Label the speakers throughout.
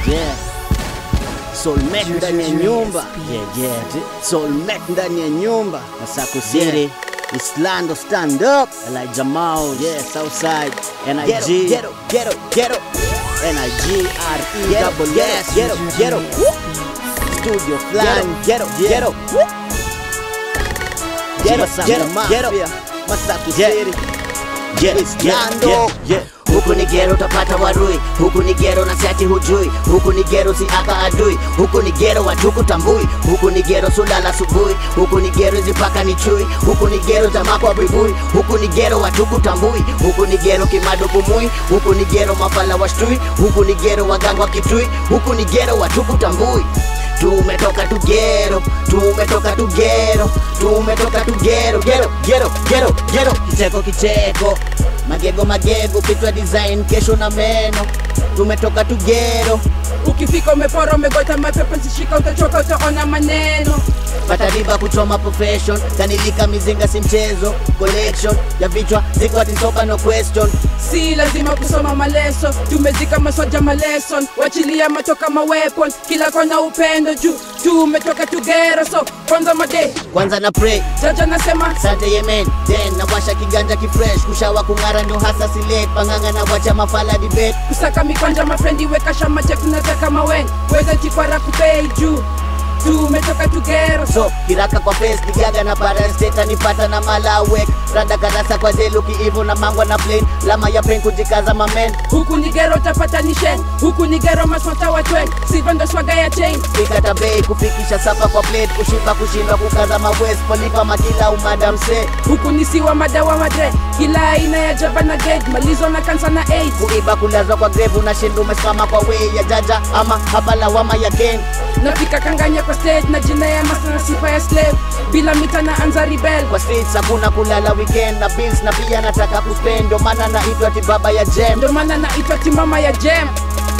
Speaker 1: Yeah. Soulmate ndani ya nyumba. Yeah, yeah. Soulmate ndani ya nyumba. Masako City. Islando stand up. Elijah Mao. Yeah, Southside. NIG.
Speaker 2: Ghetto, ghetto, ghetto,
Speaker 1: NIG RE
Speaker 2: ghetto,
Speaker 1: double
Speaker 2: ghetto,
Speaker 1: S.
Speaker 2: ghetto, ghetto,
Speaker 1: Studio Flan.
Speaker 2: ghetto,
Speaker 1: Yeah.
Speaker 2: ghetto, ghetto,
Speaker 1: Masako
Speaker 2: ghetto,
Speaker 1: Mafia.
Speaker 2: ghetto.
Speaker 1: Masako
Speaker 2: Yeah.
Speaker 1: City.
Speaker 2: Yeah,
Speaker 1: Islando.
Speaker 2: yeah, yeah. Huku ni gero utapata warui, huku ni gero na siati hujui, huku ni gero si aka adui, huku ni gero watuku tambui, huku ni gero sulala subuhi, huku ni gero zipaka ni chui, huku ni gero jamaa kwa buibui, huku ni gero watuku tambui, huku ni gero kimado pumui, huku ni gero mafala washtui, huku ni gero waganga wa kitui, huku ni gero watuku tambui. Tumetoka tu gero, tumetoka tu gero, tumetoka tu gero, gero, gero, gero, gero, kicheko kicheko, magego magego, kichwa design, kesho na meno, tumetoka tu gero,
Speaker 3: ukifika umepora umegota mapepo zishika utachoka utaona maneno
Speaker 2: patariba kuchoma profession, kanilika mizinga si mchezo, collection ya vichwa ziko atisoka no question,
Speaker 3: si lazima kusoma maleso tumezika masoja maleson wachilia matoka mawepon kila kona upendo juu tumetoka tugero so kwanza made
Speaker 2: kwanza na pray
Speaker 3: jaja nasema
Speaker 2: Sante Yemen, then nawasha kiganja kifresh, kushawa kung'ara ndo hasa silet, panganga na wacha mafala debate
Speaker 3: kusaka mikwanja mafrendi weka shama check nataka mawen weza chikwara kupei juu tumetoka tugero so
Speaker 2: so kiraka kwa face kigaga na parasteta nipata na malawek rada karasa kwa zelu kiivo na mangwa na plain lama ya pen kujikaza mamen
Speaker 3: huku ni gero utapata ni shen huku ni gero maswata watwen sivondo swaga ya chain
Speaker 2: pikata bei kufikisha sapa kwa plate kushiba kushindwa kukaza mawest polipa makila umadam se
Speaker 3: huku ni siwa madawa madre kila aina ya jaba na gage malizo na kansa na aids
Speaker 2: kuiba kulazwa kwa grave unashinda umesimama kwa way ya jaja ama hapa lawama ya ken
Speaker 3: nafika kanganya kwa stage na jina ya masa na sifa ya slave bila mita na anza rebel
Speaker 2: kwa streets hakuna kulala weekend na bills na pia nataka kuspend ndo maana naitwa tibaba ya jam
Speaker 3: ndo maana naitwa timama ya jem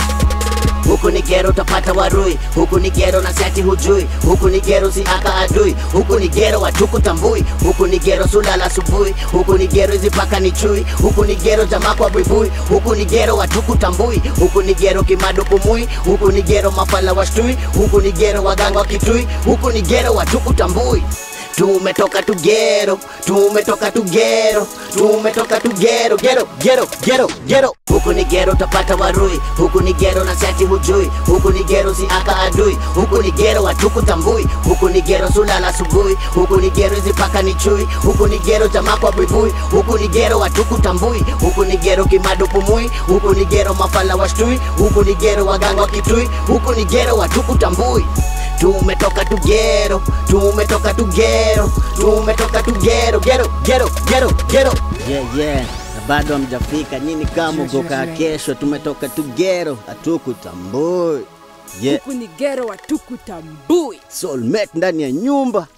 Speaker 2: huku ni gero utapata warui huku ni gero na siati hujui huku ni gero si aka adui huku ni gero watuku tambui huku ni gero sulala asubuhi huku ni gero zipaka ni chui huku ni gero jamaa kwa buibui huku ni gero watuku tambui huku ni gero kimado pumui huku ni gero mafala washtui huku ni gero waganga wa kitui huku ni gero watuku tambui tumetoka tu gero tumetoka tu gero tumetoka tu gero gero gero gero gero huku ni gero utapata warui huku ni gero na siati hujui huku ni gero si aka adui huku ni gero watuku tambui huku ni gero sulala asubuhi huku ni gero zipaka ni chui huku ni gero jamaa kwa buibui huku ni gero watuku tambui huku ni gero kimado pumui huku ni gero mafala washtui huku ni gero waganga wa kitui huku ni gero watuku tambui tumetoka tu gero tumetoka tu gero tumetoka tu gero gero gero gero gero
Speaker 1: Yeah, yeah. Na bado hamjafika nyini kama ugoka kesho, tumetoka tu gero, hatukutambui. Yeah,
Speaker 3: huku ni gero watukutambui
Speaker 1: soulmate ndani ya nyumba.